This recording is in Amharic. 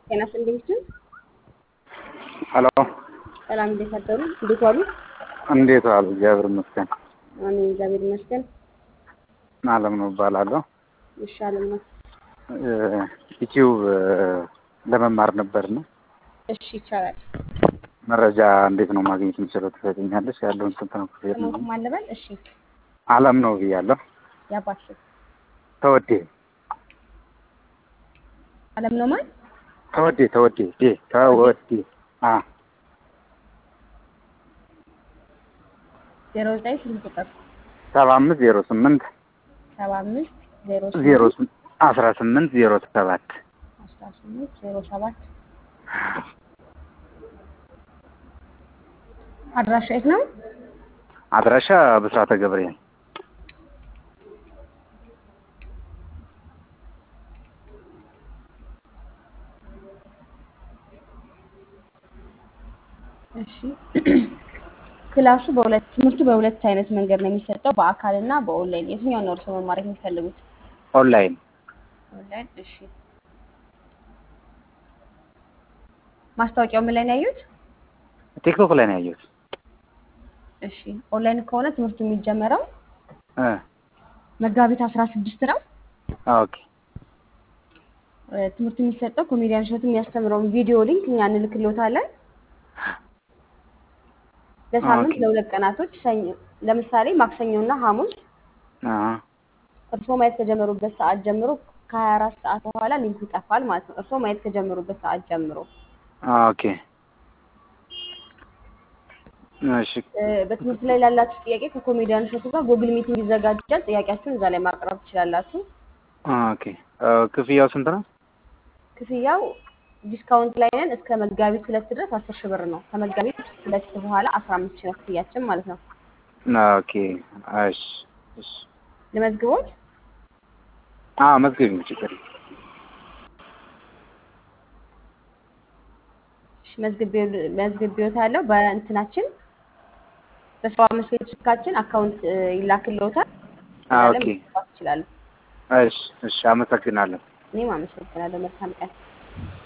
ጤና ይስጥልኝ። ሄሎ ሰላም፣ እንዴት አደሩ? እንዴት ዋሉ? እንዴት ዋሉ? እግዚአብሔር ይመስገን። አሜን፣ እግዚአብሔር ይመስገን። አለም ነው እባላለሁ። ይሻለም ነው። ዩቲዩብ ለመማር ነበር ነው። እሺ፣ ይቻላል። መረጃ እንዴት ነው ማግኘት የምችለው? ትሰጠኛለሽ? ያለውን ስንት ነው ክፍያ? ስሞት ማለበል። እሺ፣ አለም ነው ብያለሁ። ያባሽ ተወዴ አለም ነው ማለት ተወዴ ተወዴ ዴ ተወዴ አ ዜሮ ዘጠኝ ስልክ ቁጥር ሰባ አምስት ዜሮ ስምንት ሰባ አምስት ዜሮ ዜሮ ስምንት አስራ ስምንት ዜሮ ሰባት አስራ ስምንት ዜሮ ሰባት አድራሻ የት ነው? አድራሻ ብስራተ ገብርኤል እሺ ክላሱ በሁለት ትምህርቱ በሁለት አይነት መንገድ ነው የሚሰጠው፣ በአካል እና በኦንላይን። የትኛውን ነው እርስዎ መማር የሚፈልጉት? ኦንላይን ኦንላይን። እሺ ማስታወቂያው ምን ላይ ነው ያዩት? ቲክቶክ ላይ ነው ያየሁት። እሺ ኦንላይን ከሆነ ትምህርቱ የሚጀመረው እ መጋቢት አስራ ስድስት ነው። ኦኬ እ ትምህርቱ የሚሰጠው ኮሜዲያን እሸቱ የሚያስተምረውን ቪዲዮ ሊንክ እኛ እንልክልዎታለን። ለሳምንት ኦኬ። ለሁለት ቀናቶች ሰኞ ለምሳሌ ማክሰኞና ሐሙስ አ እርስዎ ማየት ከጀመሩበት ሰዓት ጀምሮ ከሀያ አራት ሰዓት በኋላ ሊንኩ ይጠፋል ማለት ነው። እርስዎ ማየት ከጀመሩበት ሰዓት ጀምሮ ኦኬ እሺ እ በትምህርት ላይ ላላችሁ ጥያቄ ከኮሜዲያን እሸቱ ጋር ጉግል ሚቲንግ ይዘጋጃል። ጥያቄያችሁን እዛ ላይ ማቅረብ ትችላላችሁ። ኦኬ እ ክፍያው ስንት ነው? ክፍያው ዲስካውንት ላይ ነን እስከ መጋቢት ሁለት ድረስ አስር ሺህ ብር ነው። ከመጋቢት ሁለት በኋላ አስራ አምስት ሺህ ነው ክፍያችን ማለት ነው። ኦኬ እሺ እሺ ለመዝግቦት አ መዝገብ ችግር የለም። መዝግቤዎት ያለው በእንትናችን በሰባ አምስት ቤት ስልካችን አካውንት እ ይላክልዎታል። አ እዛ ላይ ኦኬ መግባት ይችላሉ። እሺ እሺ አመሰግናለሁ። እኔም አመሰግናለሁ። መልካም ቀን።